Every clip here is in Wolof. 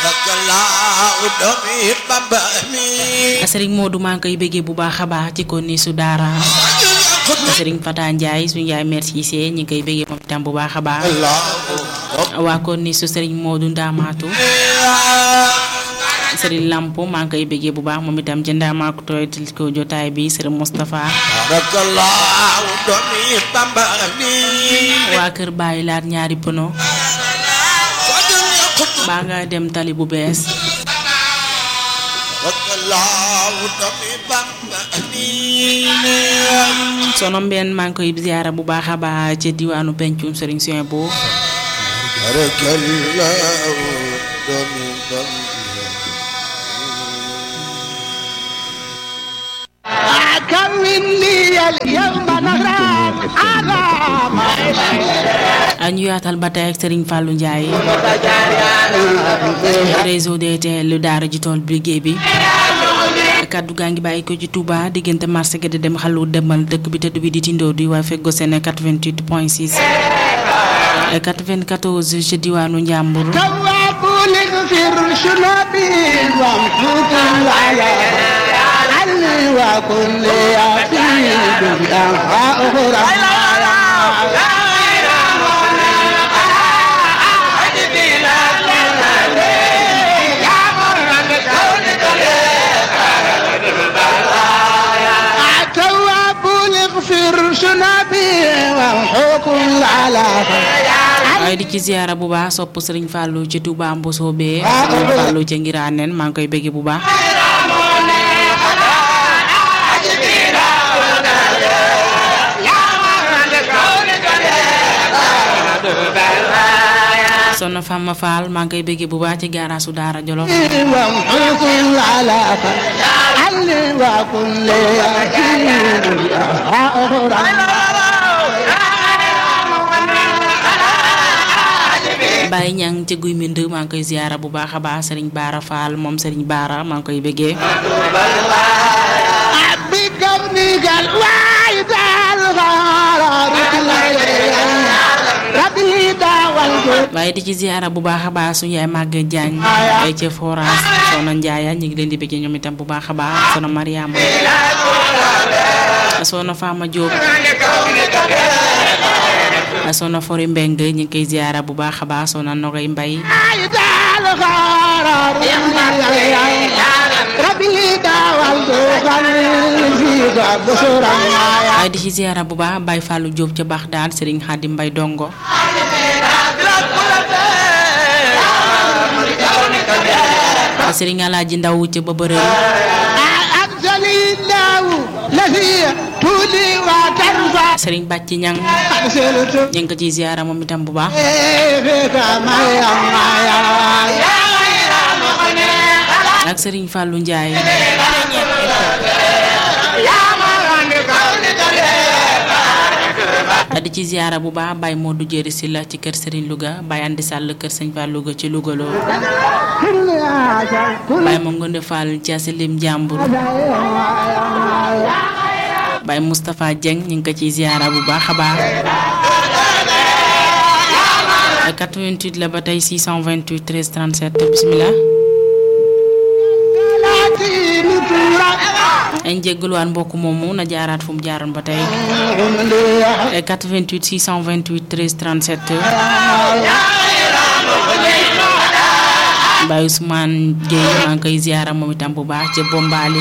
sëriñ Modou maa ngi koy bëggee bu baax a baax ci ko ni su daara sëriñ Fata Ndiaye suñu yaay merci see ñi ngi koy bëggee moom itam bu baax a baax waa kon ni su sëriñ Modou Ndamaatu sëriñ Lampo maa ngi koy bëggee bu baax moom itam ci Ndamaatu tooy ko jotaay bi sëriñ Moustapha waa kër bàyyi laat ñaari pono baa nga dem tali bu bees sono mbenn maa ngi koy ziyaara bu baax a baax ci diwaanu pencum sëriñ Sien bo ñu yaatal ba tey ak Serigne Fallou Ndiaye réseau DTL lu daara ji tool bi liggéey bi kaddu gaa ngi bàyyi ko ci Touba diggante marché gi di dem xalu demal dëkk bi tëdd bi di tindoo di waa feggo seen 88 point 6 94 ci diwaanu Njàmbur وكل يفيد بأنفاء أخرى waaye di ci ziyaara bu baax sopp Serigne Fallou ci Touba Mboso bee Serigne Fallou ca Ngiraaneen maa ngi koy bëgg bu baax Soxna Fama Fall maa ngi koy bëgg bu baax ci gaaraasu Daara Jolof Baye ñang ci guy mbind maa ngi koy ziyaara bu baax a baax Serigne Baara Fall moom Serigne Baara maa ngi koy bëggee waaye di ci ziyaara bu baax a baax suñu yaay màgg jaañ ay ca forage soxna Njaaya ñu ngi leen di bëggee ñoom itam bu baax a baax soxna Mariama soxna Fama Diop soxna Fori Mbeng ñu ngi koy ziyaara bu baax a baax soxna Nogay Mbay waaye di ci ziyaara bu baax Baye Fallou Diop ca baax daal Serigne Xaadim Mbay dongo Serigne Alaaji Ndaw ca ba bërël Serigne Bàcc Ñang ñu ngi ko ciy ziyaara moom itam bu baax ak Serigne Fallou Ndiaye di ci ziyaara bu baax Baye Modou Jéeri si la ci kër Serigne Louga Baye Andi Sall kër Sëñ Fall Louga ci Louga loo Baye ma Ngonde Fall ci Asilim Njàmbur Baye Moustapha Dieng ñu ngi ko ciy ziyaara bu baax a baax 88 la ba tey 628 13 37 bismillah añ jégguluwaan mbokk moomu na jaaraat fu mu jaaroon ba tey 88 628 13 37 Baye Ousmane Gueye maa ngi koy ziyaara moom itam bu baax ca Bombali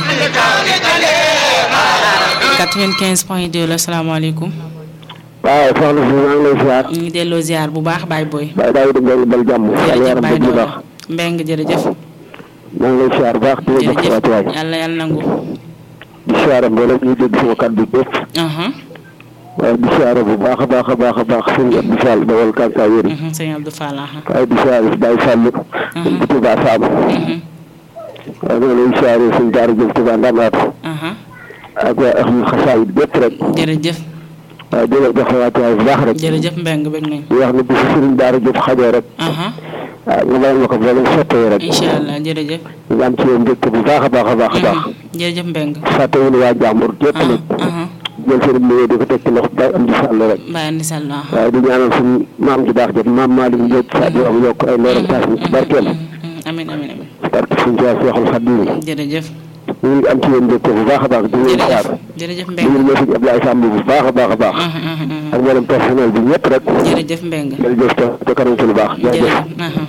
95 point 2 la salaamaaleykum waaw soxna si maa ngi lay ziar. ñu ngi delloo ziar bu baax Baye Boy. Baye Daouda Mbengue bal jàmm. jërëjëf Baye bu Daouda baax. Mbengue jërëjëf. maa ngi lay ziar bu baax di la jox sa wàccuwaay. yàlla yàlla nangu. di ziar mboolem ñuy dégg sama kàddu bépp. aha waaye di ziar bu baax a baax a baax a baax sëñ Abdou Fall dawal kànkaay yéen. mhm, sëñ Abdou Fall aha waaye di ziar Baye Fall. bu Touba Sam. mhm, waaye maa ngi lay ziar sëñ Daara Diop Touba Ndamatou. aha ak waa Ahmad Xasaayid bépp rek. jërëjëf waaye di la jox sa wàccuwaay bu baax rek. jërëjëf Mbengue bëgg nañ di wax ne bi si sëriñ Daara Diop xajoo rek. aha ah nga bàyyi ma ko ba leen sottee rek. incha allah jërëjëf ñu am ci yow mbégte bu baax a baax a baax a baax. mhm, jërëjëf Mbengue fàttewuñu waa jàmbur yëpp aha nag. aha jël seen nuyoo di ko teg ci loxo bay am di sàll rek Baye Andi Sall aha waaye di ñaanal suñu maam ju baax jot maam Malick Ndiop sa di am yokk ay leeram taas ñu ci barkeem mhm, amin amin barke suñu Tuubaa Seexul Xadiim jërëjëf ñu ngi am ci yéen mbégte bu baax a baax di leen jërëjëf xaar jërëjëf di Mbeng leen message Abdoulaye Samb bu baax a baax a baax Mhm, mhm, mhm. ak mboolem personnel bi ñëpp rek jërëjëf Mbeng jërëjëf te te kanam ci lu baax jërëjëf jërëjëf aha.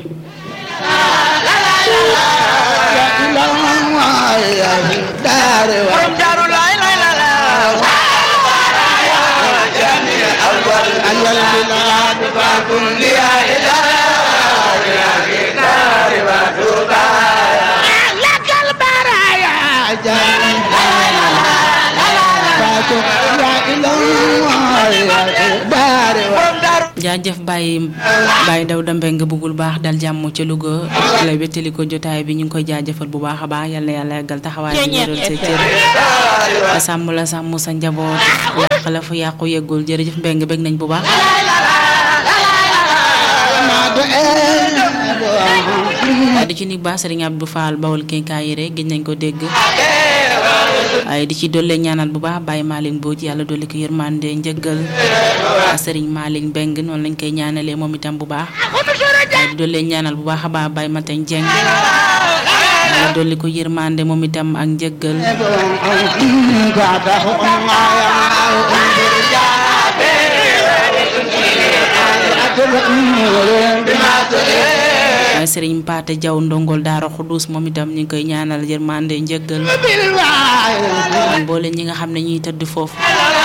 jaajëf bàyyi bàyyi daw dambe nga bëggul baax dal jàmm ca Louga la wéttali ko jotaay bi ñu ngi koy jaajëfal bu baax a baax yal na yàlla yàggal taxawaay bi wéral sa cër te sàmm la sàmm sa njaboot làq la fu yàqu yeggul jërëjëf mbeng bëgg nañ bu baax di ci ni baax Sëriñ Abdou Fall bawal kenkaay yi rek gëj nañ ko dégg waaye di ci dolle ñaanal bu baax Baye Malick Mbodj yàlla dolli ko yërmande njëggal Sëriñ Malick Mbeng noonu lañ koy ñaanalee moom itam bu baax waaye di dolle ñaanal bu baax a baax Baye Matañ Jeng yàlla dolli ko yërmande moom itam ak njëggal waaye Sëriñ Paate Jaw ndongol Daara Xudus moom itam ñu ngi koy ñaanal yërmande njëggal ak mboole ñi nga xam ne ñuy tëdd foofu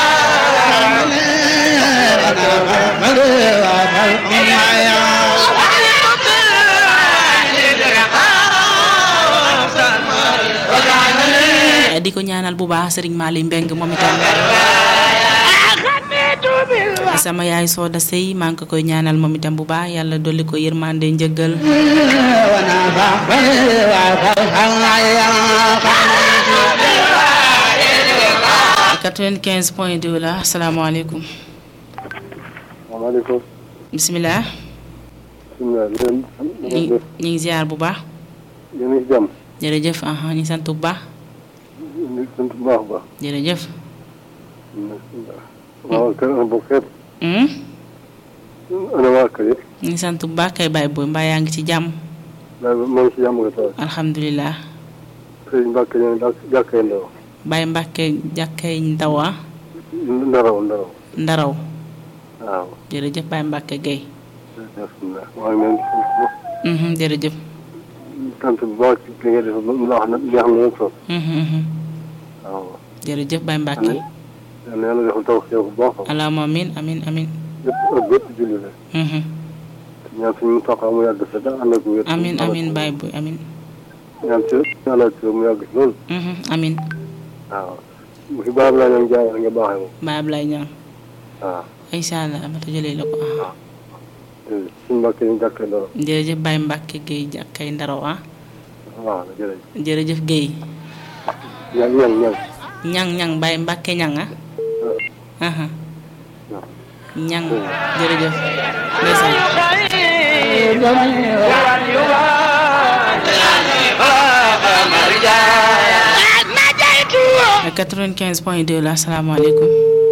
di ko ñaanal bu baax Sëriñ Malick Mbeng moom itam sama yaay Sooda Sey maa ngi ko koy ñaanal moom itam bu baax yàlla dolli ko yërmande njëggal 95 point 2 la asalaamaaleykum waaleykum bisimilah bisimilah leen ñu ñu ngi ziar bu baax yéen a ngi jàmm jërëjëf aha ñu sant bu baax ñu ngi sant bu baax a baax jërëjëf waaw kër ana bokk yëpp Hmm? ana waa kër yëpp ñu ngi sant bu baax kay baay booy mbaa yaa ngi ci jàmm daal moo ngi si jàmm nga taw alhamdulilah sëriñ Mbàkke ñoo dak jàkkee ndaw Baye Mbàkke jàkkay ndaw ah ndaraw ndaraw ndaraw waaw jërëjëf Baye Mbàkke Guèye alhamdulilah maa ngi leen di Mhm, jërëjëf sant bu baax ci li nga def lu la wax na neex na leen trop Mhm, mhm. waaw jërëjëf Baye Mbàkke yal na yàlla defal taw xew bu baax allahumma amin amin amin yëpp ak bépp julli la Mhm. ñaan suñu toqa mu yàgg sa da ànd ak wér amin amin Baye booy amin ñaan ci yàlla ci mu yàgg si loolu Mhm, amin waaw bu fi baax laa ñoom jaay nga baaxee moom Baye Ablaye Ñaan waaw incha allah ma tëjalee la ko ah suñu mbàkke ñu jàkkee ndaw jërëjëf Baye Mbàkke Guèye jàkkay ndaraw ah waaw jërëjëf jërëjëf Guèye ñaan ñaan ñaan ñang ñang Baye Mbàkke ñang ah aha ñang jërëjëf ndeysaan 95 point 2 la asalaamaaleykum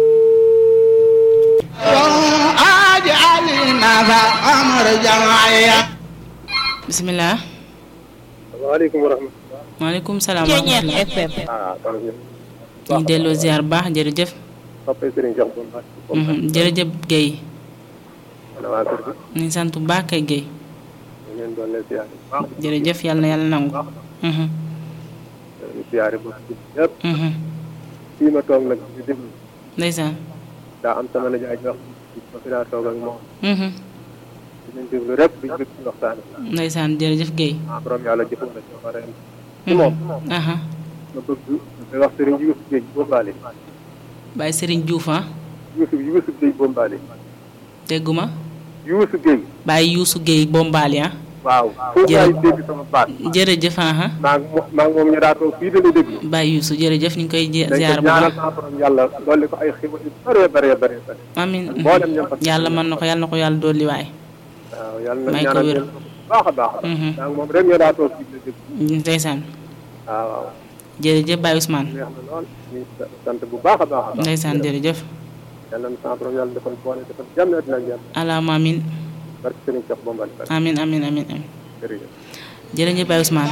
bisimilah waaleykum wa rahmatulah maaleykum salaam wa rahmatulah ah kon ñu ngi delloo ziar bu baax jërëjëf soppee sëriñ Cheikh Bon Mbacke Mhm, jërëjëf Guèye ana waa kër gi ñu ngi sant bu baax kay Guèye ñu leen doon leen siyaare bu baax jërëjëf yàlla na yàlla nangu Mhm, ñu siyaare bu yëpp mhm. fii ma toog nag di déglu ndeysaan daa am sama nijaay ji wax ma fi daa toog ak moom Mhm, di leen déglu rek di bëgg ci waxtaan bi ndeysaan jërëjëf Guèye ah borom yàlla jëfoon na ci ma ren ci moom aha ma bëgg di wax sëriñ Youssouf Gueye Bombaale Baye Serigne Diouf ah Youssouf Youssouf Gueye Bombaale dégguma Youssouf Gueye Baye Youssou Guèye Bombali ah waaw foofu laay dégg sama baat jërëjëf aha maa ngi mo- maa ngi moom ñu daa toog fii dañuy déglu Baye Youssou jërëjëf ñu ngi koy je- dañ ziar ko bu ñaanal baax sama borom yàlla dolli ko ay xibaar yu bëree bëree bëri bëri amin mboolem ñoom fa yàlla mën na ko yàlla na ko yàlla dolli waay waaw yàlla na may ko ñaanal wér. leen bu baax a baax Mhm. maa ngi moom rek ñu daa toog fii dañuy déglu ndeysaan waaw waaw jërëjëf Baye Ousmane neex na lool ñu sant bu baax a baax a baax ndeysaan jërëjëf yàlla na sama borom yàlla defal boole defal jàmm dina jàmm alaama amin barke Sëriñ Cheikh Bombal barke amin amin amin amin jërëjëf jërëjëf Baye Ousmane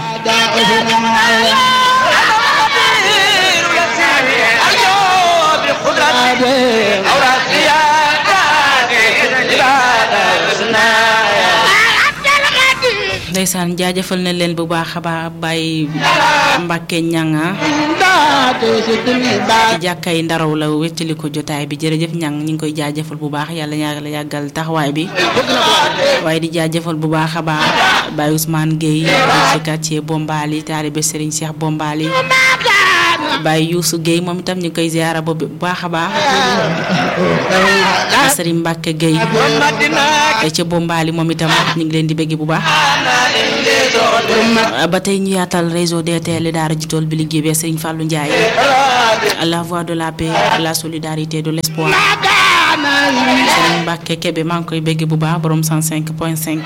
ndeysaan jaajëfal na leen bu baax a baax Baye Mbacke ñanga ci jàkkay ndaraw la wéttali ko jotaay bi jërëjëf ñang ñu ngi koy jaajëfal bu baax yàlla yàlla yàggal taxawaay bi waaye di jaajëfal bu baax a baax Baye Ousmane Gueye ci quartier Bombali taalibe Serigne Cheikh Bombali Baye Youssou Gueye moom itam ñu ngi koy ziara bu baax a baax Serigne Mbacke Gueye ca Bombali moom itam ñu ngi leen di bëgg bu baax ba tey ñu yaatal réseau DTL daara ji tool bi liggéey bi Serigne Fallou Ndiaye la voix de la paix la solidarité de l'espoir Serigne Mbacke Kébé maa ngi koy bëgg bu baax borom 105 point 5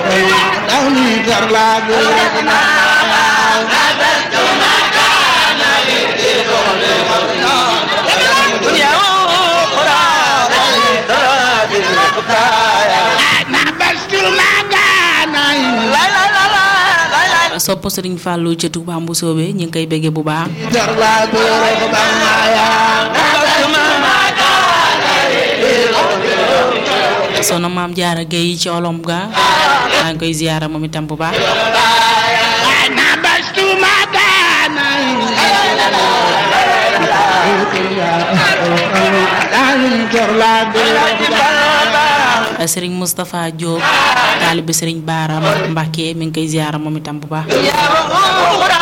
sopp Serigne Fallou ca Touba Mbusoobe ñu ngi koy bëgg bu baax sono maam jaara Gueye ci olom ga maa ngi koy ziyaara moom itam bu baax Serigne Moustapha Diop taalibe Serigne Baara Mbacke mi ngi koy ziyaara moom itam bu baax